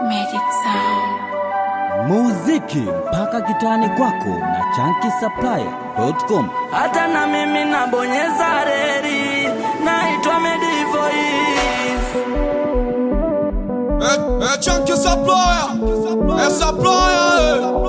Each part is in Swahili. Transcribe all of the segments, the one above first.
Magic Sound. muziki mpaka kitani kwako na chankisaplaya.com hata na mimi nabonyeza reri naitwa Medivoice Eh, eh, chunky supplier. Eh, supplier, eh.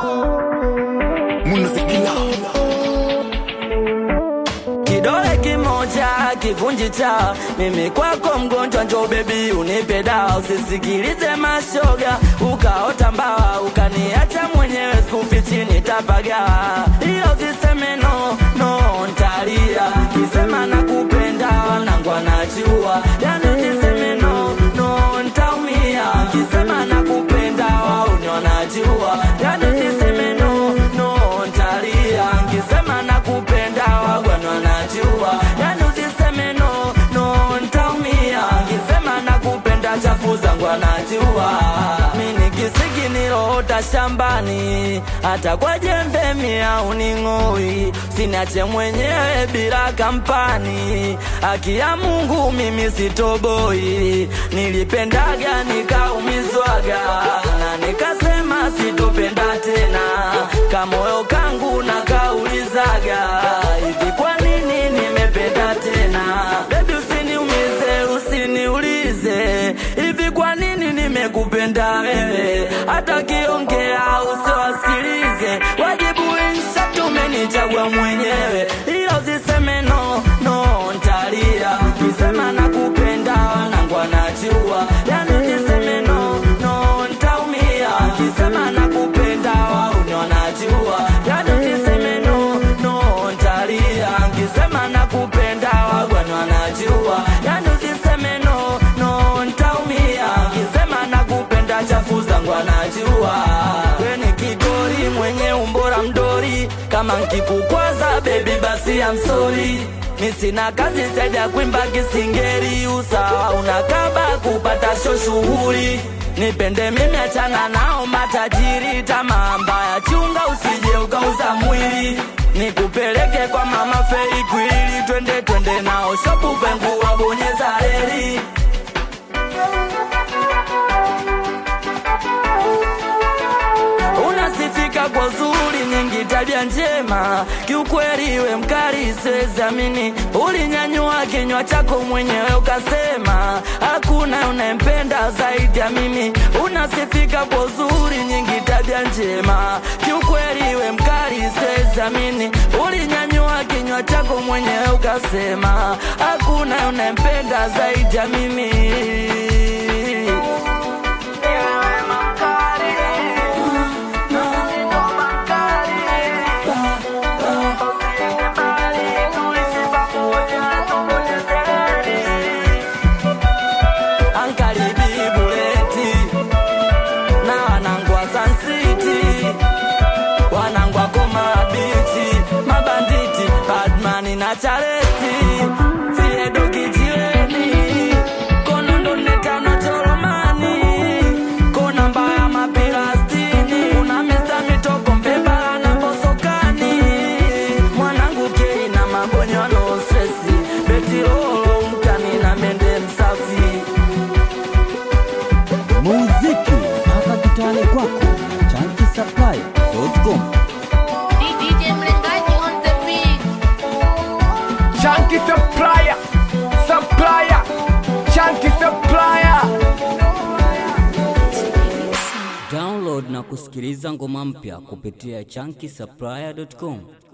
kidole kimoja kivunji cha mimi kwako mgonjwa njo bebi unipe dawa usisikilize mashoga ukaota mbawa ukaniacha mwenyewe skufi chini tapaga hiyo ziseme no no ntalia kisema nakupenda wanangu anajua yani ziseme no no ntaumia kisema nakupenda wauni wanajua yani ziseme no no ntalia kisema nakupenda wagwana wanajua yani usiseme no no ntaumia kisema nakupenda chafu zangu anajua mini kisiki niloota shambani hata kwa jembe mia uning'oi sinache mwenyewe bila kampani haki ya mungu mimi sitoboi nilipendaga nikaumizwaga na nikasema sitopenda tena kamoyo kangu nakaulizaga hivi kwa nini nimependa tena bebi usiniumize usiniulize hivi kwa nini nimekupenda wewe hata kiongea usiwasikilize wajibu insha tumenichagua mwenyewe ila usiseme no no ntalia kisema nakupenda wanangu anajua yani usiseme no no ntaumia kisema nakupenda wauni wanajua yani usiseme no no ntalia kisema nakupenda wagwani wanajua yani usiseme no no ntaumia kisema nakupenda chafu zangu anajua weni kigori mwenye umbora mdori kama nkikukwaza bebi basi amsori mi sina kazi zaidi ya kuimba kisingeri usawa unakaba kupata sho shughuli nipende mimi achana nao matajiri tamaa mbaya chunga usije ukauza mwili nikupeleke kwa mama fei kwili twende twende nao shopu pengu wabonyeza reli unasifika kwa zuri nyingi tabia njema kiukweli we mkali siwezamini ulinyanyua kinywa chako mwenyewe ukasema hakuna unayempenda zaidi ya mimi unasifika kwa zuri nyingi tabia njema kiukweli we mkali siwezamini ulinyanyua kinywa chako mwenyewe ukasema hakuna unayempenda zaidi ya mimi Ankaribi buleti na wanangwa Sun City, wanangwa Koma Beach, mabanditi Badman na Charesti, Fiedo Kijiweni, Konondo Netano Choromani, Kona Mbaya Mapirastini, kuna Mr. Mitoko Mbebala na Bosokani, mwanangu Kei na Mabonyo no stresi, Betirolo mtani na Mende Msafi. muziki mpaka kitani kwako na chankisaplaya.com DJ Mlengaji on the beat. Chunky supplier, supplier, chunky supplier. download na kusikiliza ngoma mpya kupitia chankisaplaya.com